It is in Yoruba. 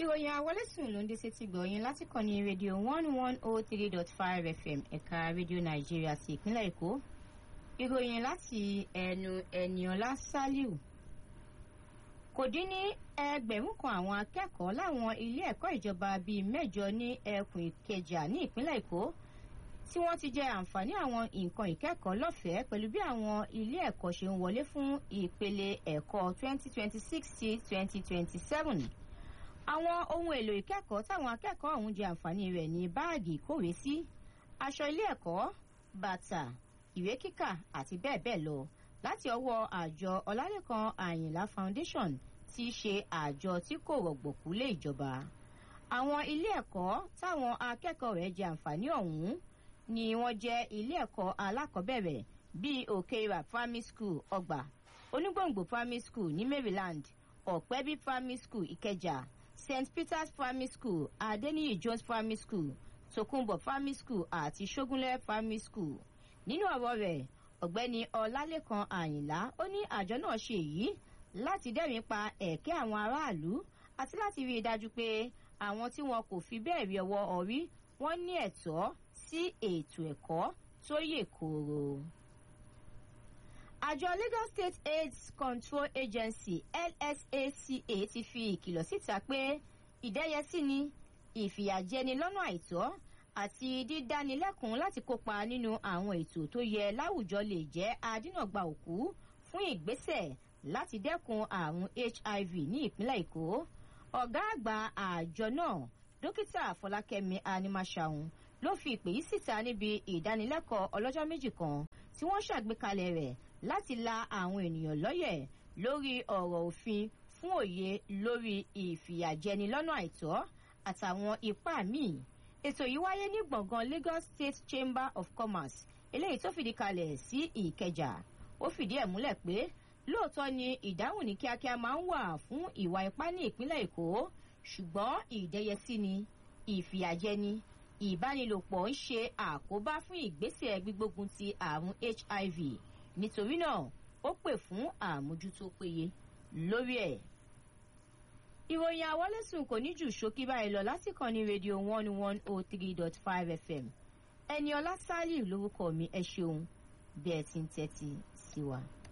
ìròyìn àwọlẹ́sùn ló ń dé sétí gbọ̀yìn láti kàn ní rédíò one one oh three dot five fm ẹ̀ka rédíò nàìjíríà ti ìpínlẹ̀ èkó ìròyìn láti ẹnu ẹniọlá saliu kò dín ní ẹgbẹ̀rún kan àwọn akẹ́kọ̀ọ́ láwọn ilé ẹ̀kọ́ ìjọba bíi mẹ́jọ ní ẹkùn ìkẹjà ní ìpínlẹ̀ èkó tí wọ́n ti jẹ àǹfààní àwọn nǹkan ìkẹ́kọ̀ọ́ lọ́fẹ̀ẹ́ pẹ̀lú bí àwọn ilé ẹ̀kọ́ ṣe ń wọlé fún ìpele ẹ̀kọ́ 2026 sí 2027. àwọn ohun èlò ìkẹ́kọ̀ọ́ táwọn akẹ́kọ̀ọ́ ọ̀hún jẹ àǹfààní rẹ̀ ní báàgì ìkówé sí aṣọ ilé ẹ̀kọ́ bàtà ìwé kíkà àti bẹ́ẹ̀ bẹ́ẹ̀ lọ láti ọwọ́ àjọ ọlálẹ́kan àyìnlá foundation tí í ṣe àjọ tí kò rọ̀gbọ̀kú lé ìjọba àwọn ilé ẹ̀kọ́ táwọn akẹ́kọ̀ọ́ rẹ̀ jẹ àǹfààní ọ̀hún ni wọ́n jẹ́ ilé ẹ̀kọ́ alákọ̀ọ́bẹ̀rẹ̀ bíi òkèèrà primary school ọgbà onígbòǹgbò primary school ní maryland ọ̀pẹ́bí primary school ìkẹjà st peters primary school adeniyi jones primary school tokunbo primary school àti sogunlẹ primary school nínú ọ̀rọ̀ rẹ̀ ọ̀gbẹ́ni ọlálẹ́kan àyìnlá ó ní àjọ náà ṣe èyí láti dẹ́rìn pa ẹ̀kẹ́ àwọn aráàlú àti láti rí i dájú pé àwọn tí wọn kò fi bẹ́ẹ̀ rí ọwọ́ ọ̀rí wọ́n ní ẹ̀tọ́ sí ètò ẹ̀kọ́ tó yè kooro. àjọ lagos state aids control agency lsaca ti fi ìkìlọ̀ síta pé ìdẹ́yẹsí ni ìfìyàjẹni lọ́nà àìtọ́ àti dídánilẹ́kùn láti kópa nínú àwọn ètò tó yẹ láwùjọ lè jẹ́ adínàgbà òkú fún ìgbésẹ̀ láti dẹ́kun àrùn hiv ní ìpínlẹ̀ èkó ọ̀gá àgbà àjọ náà dókítà fọlákẹ́mi animasahun ló fi ìpè yìí síta níbi ìdánilẹ́kọ̀ọ́ ọlọ́jọ́ méjì kan tí wọ́n ṣàgbékalẹ̀ rẹ̀ láti la àwọn ènìyàn lọ́yẹ̀ lórí ọ̀rọ̀ òfin fún òye lórí ìfìyàjẹni lọ́nà àìtọ́ àtàwọn ipá míì ètò yìí wáyé ní gbọ̀ngàn lagos state chamber of commerce eléyìí tó fìdí kalẹ̀ sí ìkẹjà ó fìdí ẹ̀ múlẹ̀ pé lóòótọ́ ni ìdáhùn ní kíákíá máa ń wà fún ìwà ipá ní ìpínlẹ̀ èkó ṣùgbọ́n ìdẹ́yẹsí ni ìfìyàjẹni ìbánilòpọ̀ ń ṣe àkóbá fún ìgbésẹ̀ gbígbógun ti àrùn hiv nítorí náà ó pè fún àmójútó péye lórí ẹ̀. ìròyìn àwọlẹ́sùn kò ní jù ṣókí báyìí lọ lásìkò ní rédíò one one oh three dot five fm ẹni ọlá sálíù lórúkọ mi ẹ ṣeun bí ẹ ti ń tẹ́tí sí wa.